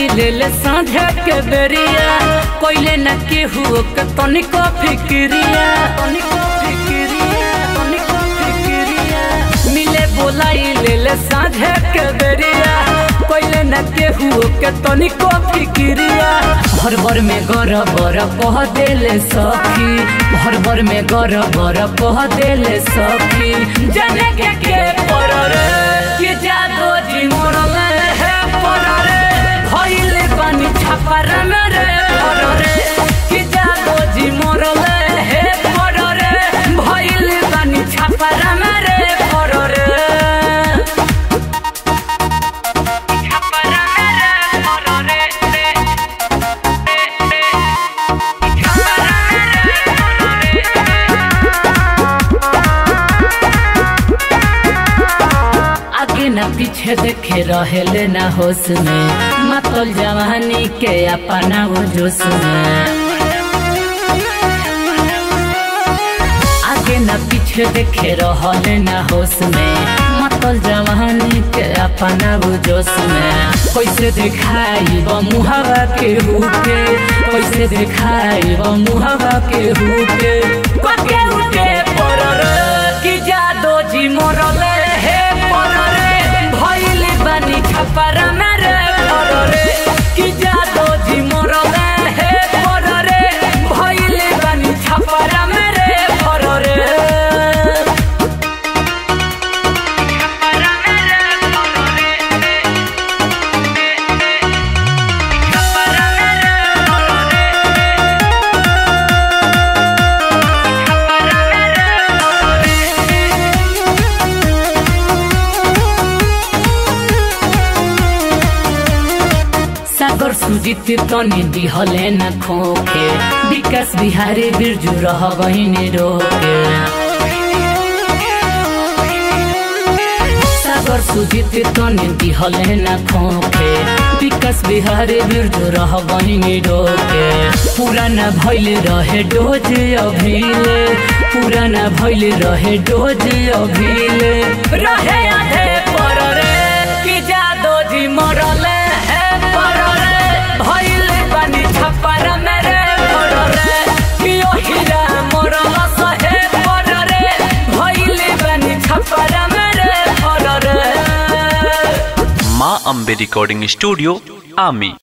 बोलाई ले ले साँझे के बेरिया कोइले न केहू के तनिको फिक्रिया तनिको फिक्रिया तनिको फिक्रिया मिले बोलाई ले ले साँझे के बेरिया कोइले न केहू के तनिको फिक्रिया भर भर में गर बर कह देले सखी भर भर में गर बर कह देले सखी जाने के के पर रे कि जादो जी मोरल है पर रे भइले पानी छापर में रे पर रे कि जादो जी मोरल है पर रे भइले पानी छापर में रे पर रे छापर में रे पर रे आगे न पीछे देखे रहेले ना होश में मतल जवानी के अपना वो जोश में आगे न पीछे देखे रहले ना होश में मतल जवानी के अपना वो जोश में कैसे दिखाई वो मुहावा के हुके कैसे दिखाई वो मुहावा के हुके पके उठे पर रे कि जादो जी मोरले हे पर रे भइले बानी छपर मेरे पर रे कि जादो जी मोरले हे पर रे भइले बानी छपर मेरे पर रे सागर सुजित तनी दिहले न खोके विकास बिहारी बिरजू रह गहिने रोके सागर सुजित तनी दिहले न खोके विकास बिहारी बिरजू रह गहिने रोके पुराना भइले रहे डोज अभिले पुराना भइले रहे डोज अभिले रहे आधे पर रे कि जादो जी मरले है पर रे भइले पानी छपर मेरे पर रे कि ओहिरा मरल सहे पर रे भइले पानी छपर मेरे पर रे माँ अम्बे रिकॉर्डिंग स्टूडियो आमी